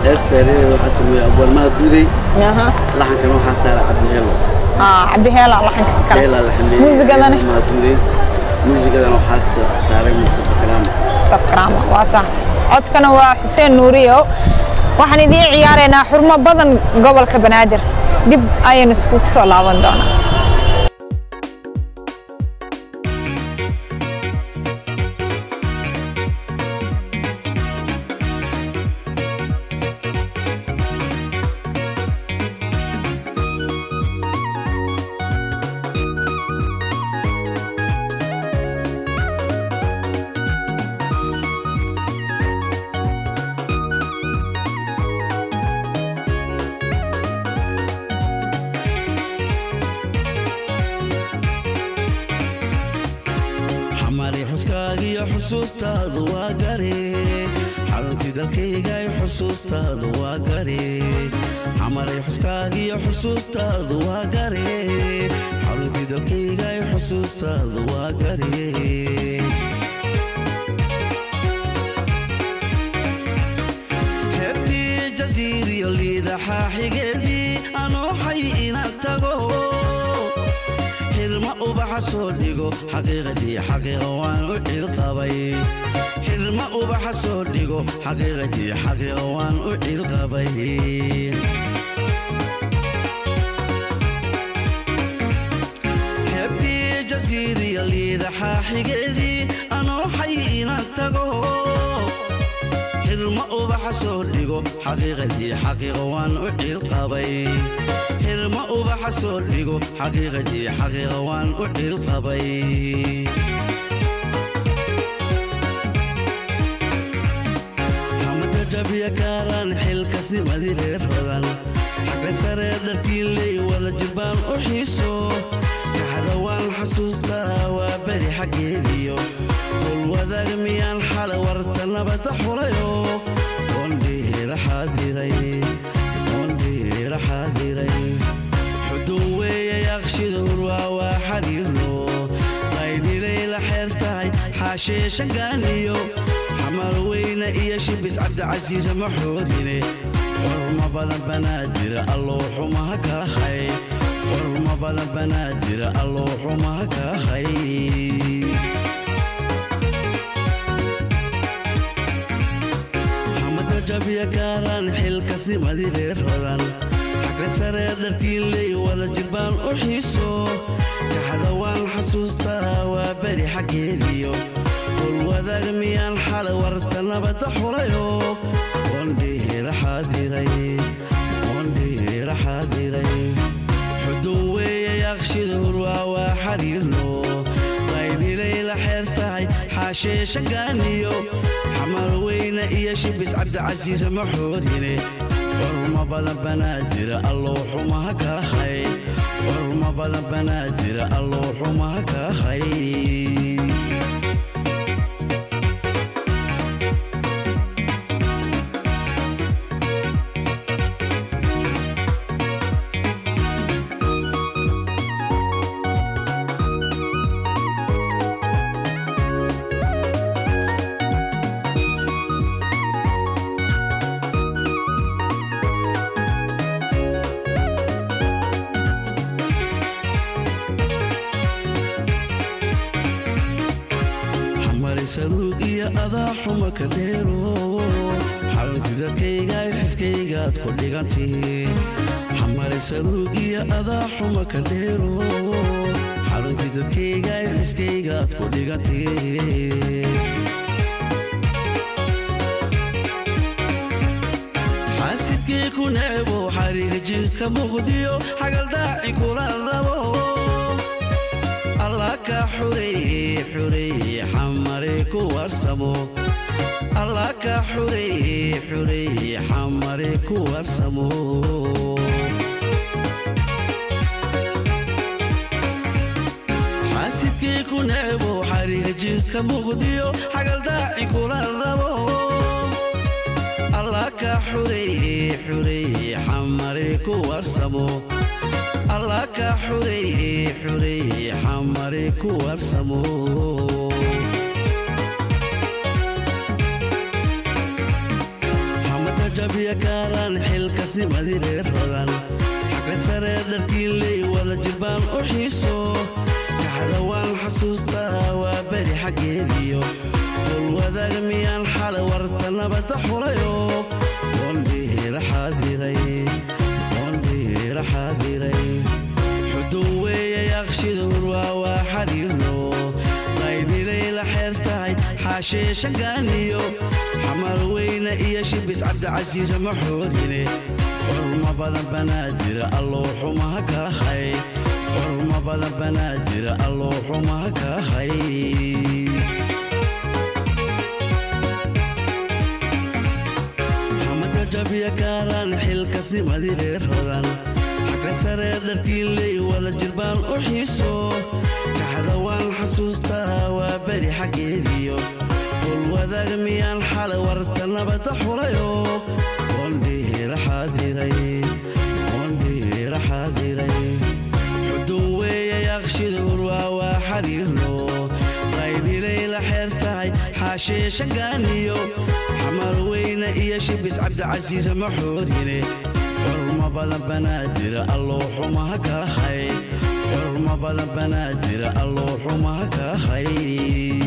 heestareeda waxaa sameeyey abwaalmaha duuday aha laxankana waxaa saaray cabdiheelo ah cabdi heela laxanka iskale heelaa la xameeyey muusigadana abwaalmaha duuday muusigadana waxaa sa- saaray mustafa kalaam mustaf karaama waa taa codkana waa xuseen nuuriyo waxaan idiin ciyaaraynaa xurmo badan gobolka banaadir dib ayaynu iskugu soo laaban doonaa xamari xuskaagiyo xusuustaadu waa gari xaruntii dalkaygay xusuustaadu waa gari xamari xuskaagiyo xusuustaadu waa gari xaruntii dalkaygay xusuustaadu waa gari heebtii jasiiriyo liidaxaa xigeedii anoo xay inaan tago xirma ubaxa soo dhigo xaqiiqadii xaqiiqa waan u cilqabay xirma ubaxa soo dhigo xaqiiqadii xaqiiqa waan u cilqabay heebtii jasiiriya liidaxaa xigeedii anoo xay inaan tago xirma ubaxa soo dhigo xaqiiqadii xaqiiqa waan u cilqabay xirma ubaxa soo dhigo xaqiiqadii xaqiiqa waan u cilqabay hamada jabya kaaran xilkasnimadii reer rodan xagga sare dharkiinley wada jirbaan u xiiso kaxda waan xasuustaa waa beri xaggeediyo hol wadaag miyaan xala warta nabadda xulayo oondhiira xaadiray oondhiira xaadiray xudun weeye yaqshida hurwaa waa xariirno qaydhilay la xeer tahay xaashee shangaaniyo xamar weyne iyo shibis cabdicasiisa maxoodine xurma badan banaadira alloo xumaha ka hay xurma badan banaadira alloo xumaha ka hay xamada jabya kaaran xilkasnimadii reer rodan xagga sare dharkiinley wada jirbaan u xiiso kaxda waan xasuustaa waa beri xaggeediyo hol wadaag miyaan xala warta nabadda xulayo oondhiira xaadiray oondhiira xaadiray xudun weeye yaqshida hurwaa waa xariirno qaydilay la xeer tahay xaashee shangaaniyo xamar weyne iyo shibis cabdicasiisa maxoodine xurma badan banaadira alloo xumaha ka hay xurma badan banaadira alloo xumaha ka hay xamari saruug iyo adaa xuma ka dheero xaruntii dadkaygaay xiskaygaad ku dhigantihiin xamari saruug iyo adaa xuma ka dheero xaruntii dadkaygaay xiskaygaad ku dhigantihiin xaasidkii ku necbo xariir jidka muqdiyo xagaldaaci kula rabo allah ka xureeye xureeye xamare ku warsamo allah ka xureeye xureeye xamare ku warsamo xaasidkii ku necbo xariir jidka muqdiyo xagaldaaci kula rabo allah ka xureeye xureeye xamare ku warsamo allah ka xureeye xureeye xamare ku warsamo jabiya kaaraan xilkasnimadii reer hodan xagga saree dharkiiley wada jirbaan u xiiso kaxda waan xasuustaa waa beri xaggeediyo dol wadaag miyaan xalay warta nabadda xulayo doondhiira xaadiray doondhiira xaadiray xudun weeye yaqshida hurwaa waa xariirno qaydilay la xeer tahay xaashee shangaaniyo xamar weyne iyo shibis cabdicasiisa maxoorine xurma badan banaadira alloo xumaha ka hay xurma badan banaadira alloo xumaha ka hay xamada jabiya kaaraan xilkasnimadii reer hodan xagga saree dharkiiley wada jirbaan u xiiso kaxda waan xasuustaa waa beri xaggeediyo dul wadaag miyaan xalay warta nabadda xulayo doondhiira xaadiray doondhiira xaadiray xudun weeye yaqshida hurwaa waa xariirno qaydilay la xeer tahay xaashee shangaaniyo xamar weyne iyo shibis cabdicasiisa maxoorine xurma badan banaadira alloo xumaha ka hay xurma badan banaadira alloo xumaha ka hay